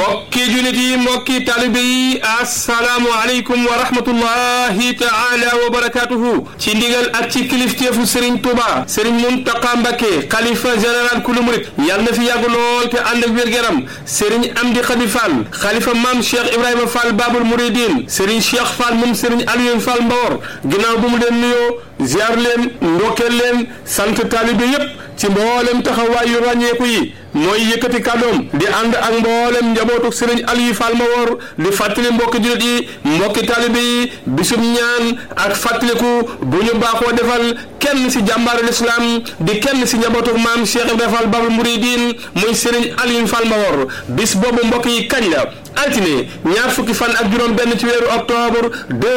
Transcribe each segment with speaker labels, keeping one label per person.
Speaker 1: mbokki julit yi mbokki talibe yi asalaamu aleykum wa rahmatullahi taala wa barakatuhu ci ndigal ak ci kilifteefu Serigne Touba Serigne Mountakha Mbacké xalifa général kulu murit yàlla na fi yàgg lool te ànd ak wér-gu-yaram Serigne Amdi Khady Fall xalifa maam Cheikh Ibrahima Fall Babul Mouridine Serigne Cheikh Fall moom Serigne Aliou Fall Mbawor ginnaaw bu mu leen nuyoo ziar leen ndokkeel leen sant talibe yépp ci mboolem taxawaay yu ràññeeku yi mooy yëkkati kàddoom di ànd ak mboolem njabootu sëriñ Aliou Fall Mbawor di fàttali mbokki jullit yi mbokki taalibe yi bisum ñaan ak fàttaliku bu ñu baaxoo defal kenn si jàmbaaru lislaam di kenn si njabootu maam Cheikh Ibrahima Fall Babul Mouridine muy sëriñ Aliou Fall Mbawor bis boobu mbokk yi kañ la altine ñaar fukki fan ak juróom benn ci weeru octobre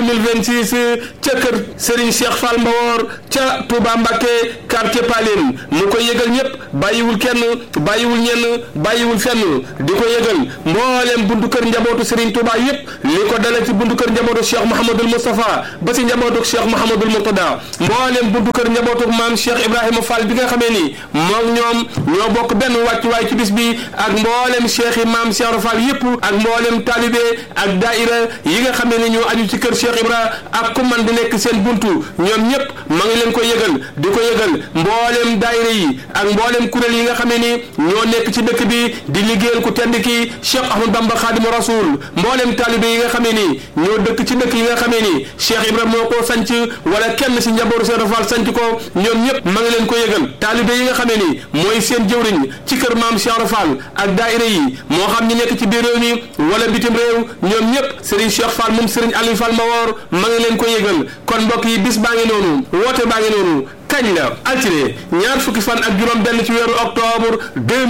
Speaker 1: 2026 ca kër Serigne Cheikh Fall Mbawor ca Touba Mbacké quartier Paline mu koy yëgal ñëpp bàyyiwul kenn bàyyiwul ñenn bàyyiwul fenn di ko yëgal mbooleem buntu kër njabootu Serigne Touba yëpp li ko dale ci buntu kër njabootu Cheikh Mouhamadul Moustapha ba si njabootu Cheikh Mouhamadul Mourtada mbooleem buntu kër njabootu maam Cheikh Ibrahima Fall bi nga xamee ni moom ñoom ñoo bokk benn wàccuwaay ci bis bi ak mbooleem Cheikh yi maam Cheikh Fall yëpp ak mboolem taalibe ak daaira yi nga xam ne ñoo aju ci kër Cheikh Ibra ak ku man di nekk seen buntu ñoom ñëpp ma ngi leen ko yëgal di ko yëgal mboolem daaira yi ak mboolem kuréel yi nga xam ne ni ñoo nekk ci dëkk bi di liggéeyal ku tedd ki Cheikh Ahmad Bamba Khadimu Rasul mboolem taalibe yi nga xam ne ni ñoo dëkk ci dëkk yi nga xam ne ni Cheikh Ibra moo ko sanc wala kenn si njabootu Cheikh Fall sanc ko ñoom ñëpp ma ngi leen ko yëgal taalibe yi nga xam ne ni mooy seen jëwriñ ci kër maam Cheikh Fall ak daaira yi moo xam ñi nekk ci biir réew mi wala bitim réew ñoom ñëpp Serigne Cheikh Fall moom Serigne Aliou Fall Mbawor ma ngi leen ko yëgal kon mbokk yi bis baa ngi noonu woote baa ngi noonu kañ la altine ñaar fukki fan ak juróom benn ci weeru octobre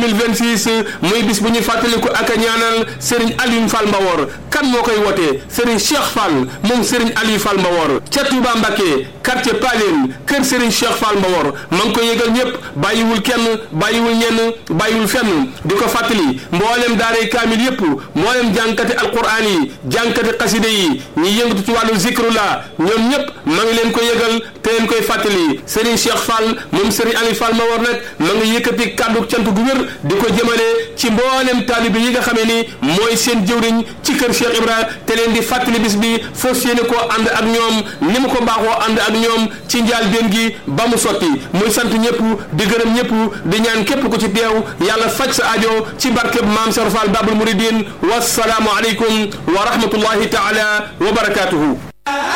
Speaker 1: 2026 muy bis bu ñuy fàttaliku ak a ñaanal Serigne Aliou Fall Mbawor kan moo koy wootee Serigne Cheikh Fall moom Serigne Aliou Fall Mbawor ca Touba Mbacké quartier Paline kër Serigne Cheikh Fall Mbawor ma ngi koy yëgal ñëpp bàyyiwul kenn bàyyiwul ñenn bàyyiwul fenn di ko fàttali mboolem daaray kaamil yëpp mboolem jànkati alquran yi jànkati xaside yi ñi yëngatu ci wàllu zikrullah ñoom ñëpp ma ngi leen ko yëgal te leen koy fàttali Serigne Cheikh Fall moom Serigne Aliou Fall Mbawor nag ma ngi yëkkati kàddu cant gu wér di ko jëmale ci mboolem taalibe yi nga xamee ni mooy seen jëwriñ ci kër Cheikh Ibra te leen di fàttali bis bi fas yéene koo ànd ak ñoom ni mu ko baaxoo ànd ak ñoom ci njaal benn gi ba mu sotti muy sant ñëpp di gërëm ñëpp di ñaan képp ku ci teew yàlla faj sa aajo ci barkeb maam Cheikh Fall Babul Mouridine wassalaamu aleykum wa rahmatullahi taala wa barakatuhu